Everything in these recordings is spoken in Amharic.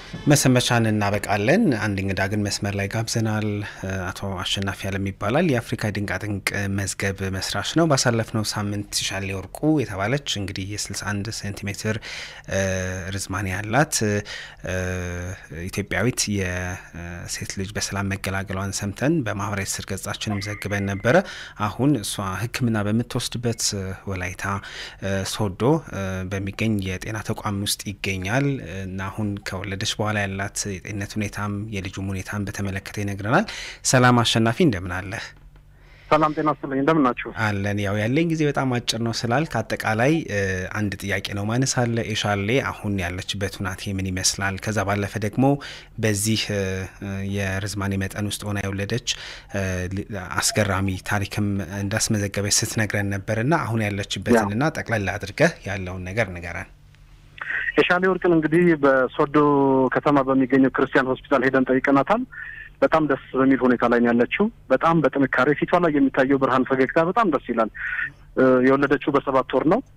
መሰንበቻን እናበቃለን። አንድ እንግዳ ግን መስመር ላይ ጋብዘናል። አቶ አሸናፊ አለም ይባላል። የአፍሪካ ድንቃድንቅ መዝገብ መስራች ነው። ባሳለፍነው ሳምንት ሻሌ ወርቁ የተባለች እንግዲህ የ61 ሴንቲሜትር ርዝማኔ ያላት ኢትዮጵያዊት የሴት ልጅ በሰላም መገላገሏን ሰምተን በማህበራዊ ትስስር ገጻችንም ዘግበን ነበረ። አሁን እሷ ሕክምና በምትወስድበት ወላይታ ሶዶ በሚገኝ የጤና ተቋም ውስጥ ይገኛል እና አሁን ከወለደች በኋላ ያላት የጤንነት ሁኔታም የልጁም ሁኔታም በተመለከተ ይነግረናል። ሰላም አሸናፊ እንደምን አለህ? ሰላም ጤና ይስጥልኝ። እንደምን ናችሁ? አለን። ያው ያለኝ ጊዜ በጣም አጭር ነው ስላልክ አጠቃላይ አንድ ጥያቄ ነው ማነስ አለ ኤሻሌ አሁን ያለችበት ሁናቴ ምን ይመስላል? ከዛ ባለፈ ደግሞ በዚህ የርዝማኔ መጠን ውስጥ ሆና የወለደች አስገራሚ ታሪክም እንዳስመዘገበች ስትነግረን ነበርና አሁን ያለችበትንና ጠቅላላ አድርገህ ያለውን ነገር ንገረን። የሻሌ ወርቅን እንግዲህ በሶዶ ከተማ በሚገኘው ክርስቲያን ሆስፒታል ሄደን ጠይቀናታል። በጣም ደስ በሚል ሁኔታ ላይ ነው ያለችው። በጣም በጥንካሬ ፊቷ ላይ የሚታየው ብርሃን ፈገግታ በጣም ደስ ይላል። የወለደችው በሰባት ወር ነው።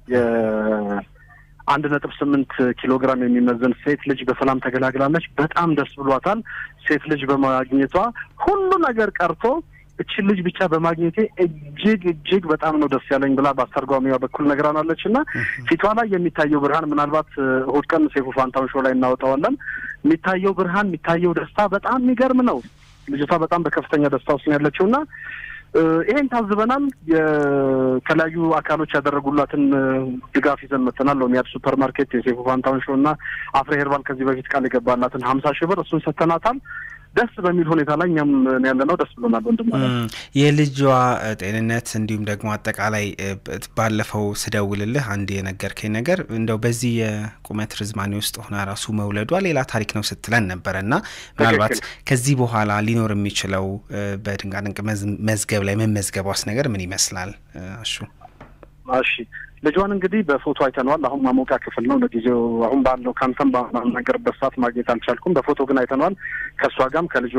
የአንድ ነጥብ ስምንት ኪሎ ግራም የሚመዘን ሴት ልጅ በሰላም ተገላግላለች። በጣም ደስ ብሏታል። ሴት ልጅ በማግኘቷ ሁሉ ነገር ቀርቶ እችን ልጅ ብቻ በማግኘቴ እጅግ እጅግ በጣም ነው ደስ ያለኝ ብላ በአስተርጓሚዋ በኩል ነግራናለች። እና ፊቷ ላይ የሚታየው ብርሃን ምናልባት እሑድ ቀን ሴፉ ፋንታውን ሾው ላይ እናወጣዋለን። የሚታየው ብርሃን የሚታየው ደስታ በጣም የሚገርም ነው። ልጅቷ በጣም በከፍተኛ ደስታ ውስጥ ነው ያለችው እና ይሄን ታዝበናል። የተለያዩ አካሎች ያደረጉላትን ድጋፍ ይዘን መጥተናል። ሎሚያድ ሱፐር ማርኬት፣ የሴፉ ፋንታውን ሾው እና አፍሬ ሄርባል ከዚህ በፊት ቃል የገባላትን ሀምሳ ሺህ ብር እሱን ሰጥተናታል። ደስ በሚል ሁኔታ ላይ እኛም ያለ ነው። ደስ ብሎናል ወንድም። የልጇ ጤንነት እንዲሁም ደግሞ አጠቃላይ ባለፈው ስደውልልህ አንድ የነገርከኝ ነገር እንደው በዚህ የቁመት ርዝማኔ ውስጥ ሆና ራሱ መውለዷ ሌላ ታሪክ ነው ስትለን ነበረ እና ምናልባት ከዚህ በኋላ ሊኖር የሚችለው በድንቃድንቅ መዝገብ ላይ መመዝገቧስ ነገር ምን ይመስላል? እሹ እሺ ልጇን እንግዲህ በፎቶ አይተነዋል። አሁን ማሞቂያ ክፍል ነው ለጊዜው። አሁን ባለው ከአንተም በምናገርበት ሰዓት ማግኘት አልቻልኩም። በፎቶ ግን አይተነዋል። ከእሷ ጋርም ከልጇ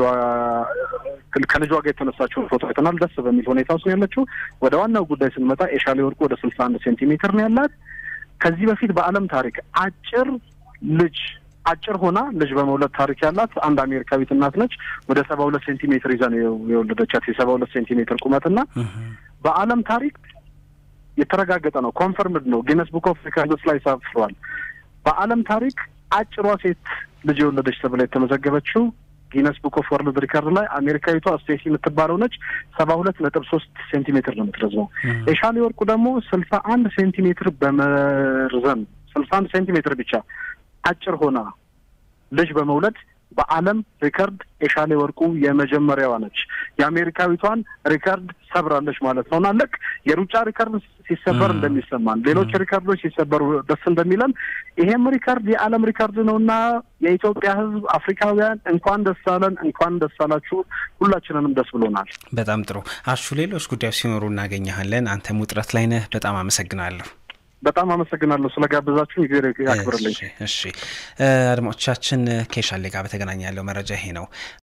ከልጇ ጋር የተነሳችውን ፎቶ አይተናል። ደስ በሚል ሁኔታ ውስጥ ነው ያለችው። ወደ ዋናው ጉዳይ ስንመጣ ኤሻሌ ወርቁ ወደ ስልሳ አንድ ሴንቲሜትር ነው ያላት። ከዚህ በፊት በዓለም ታሪክ አጭር ልጅ አጭር ሆና ልጅ በመውለድ ታሪክ ያላት አንድ አሜሪካዊት እናት ነች። ወደ ሰባ ሁለት ሴንቲሜትር ይዛ ነው የወለደቻት የሰባ ሁለት ሴንቲሜትር ቁመትና በዓለም ታሪክ የተረጋገጠ ነው። ኮንፈርምድ ነው። ጊነስ ቡክ ኦፍ ሪከርድስ ላይ ሰፍሯል። በዓለም ታሪክ አጭሯ ሴት ልጅ የወለደች ተብላ የተመዘገበችው ጊነስ ቡክ ኦፍ ወርልድ ሪከርድ ላይ አሜሪካዊቷ ስቴሲ የምትባለው ነች። ሰባ ሁለት ነጥብ ሶስት ሴንቲሜትር ነው የምትረዝመው። የሻሌ ወርቁ ደግሞ ስልሳ አንድ ሴንቲሜትር በመርዘም ስልሳ አንድ ሴንቲሜትር ብቻ አጭር ሆና ልጅ በመውለድ በዓለም ሪከርድ የሻሌ ወርቁ የመጀመሪያዋ ነች። የአሜሪካዊቷን ሪከርድ ሰብራለች ማለት ነው እና ልክ የሩጫ ሪከርድ ሲሰበር እንደሚሰማን ሌሎች ሪከርዶች ሲሰበሩ ደስ እንደሚለን ይሄም ሪከርድ የዓለም ሪከርድ ነው እና የኢትዮጵያ ሕዝብ አፍሪካውያን እንኳን ደስ አለን፣ እንኳን ደስ አላችሁ። ሁላችንንም ደስ ብሎናል። በጣም ጥሩ አሹ። ሌሎች ጉዳዮች ሲኖሩ እናገኘሃለን። አንተም ውጥረት ላይ ነህ። በጣም አመሰግናለሁ። በጣም አመሰግናለሁ ስለጋበዛችሁ። ጊዜ ያክብርልኝ። እሺ አድማጮቻችን፣ ከሻሌ ጋር በተገናኘ ያለው መረጃ ይሄ ነው።